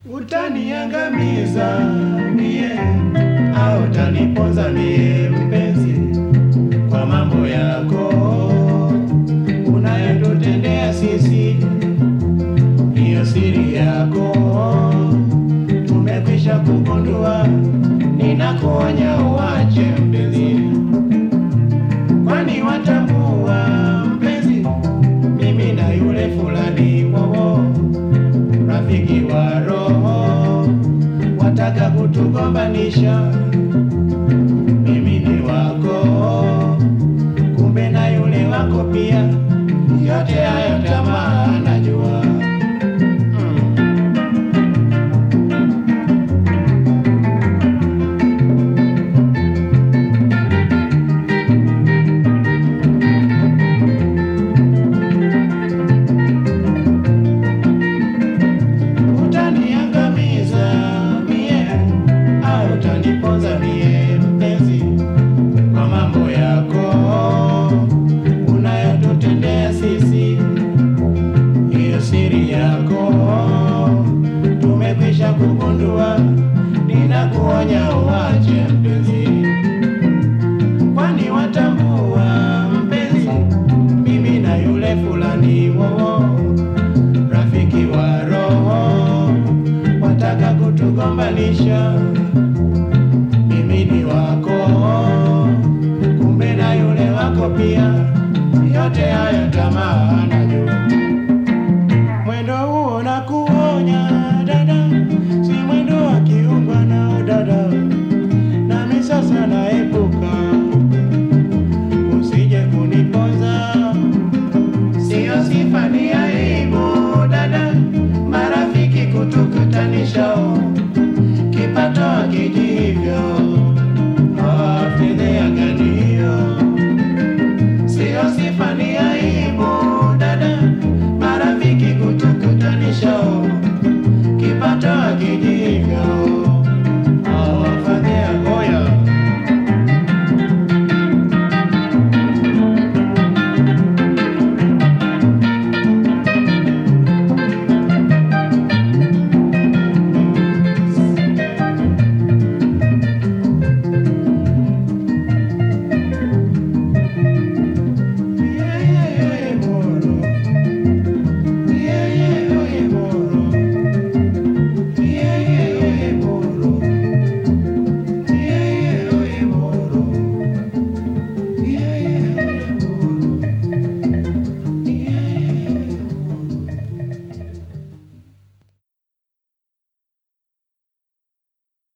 Utaniangamiza mie au utaniponza mie mpenzi, kwa mambo yako unayotutendea sisi, hiyo siri yako tumekwisha kugundua. Ninakuonya uache mpenzi, kwani watambua mpenzi, mimi na yule fulani wowo rafiki wa roho wataka kutugombanisha, mimi ni wako, kumbe na yule wako pia. Yote hayo tamaa najua. Mm. Utaniangamiza mie au utaniponza mie mpenzi, kwa mambo yako unayotutendea sisi, hiyo siri yako tumekwisha kugundua. Ninakuonya uache mpenzi, kwani watambua mpenzi, mimi na yule fulani wowo rafiki wa roho wataka kutugombanisha, mimi ni wako, kumbe na yule wako pia. Yote hayo tamaa najua, mwendo huo na kuonya dada, si mwendo wa kiungwa nao dada, nami sasa naepuka, usije kuniponza Siyo sifa ni aibu dada, marafiki kutukutanisha, kipato hakiji hivyo, Ah, fedheha gani hiyo? Siyo sifa ni aibu dada, marafiki kutukutanisha, kipato hakiji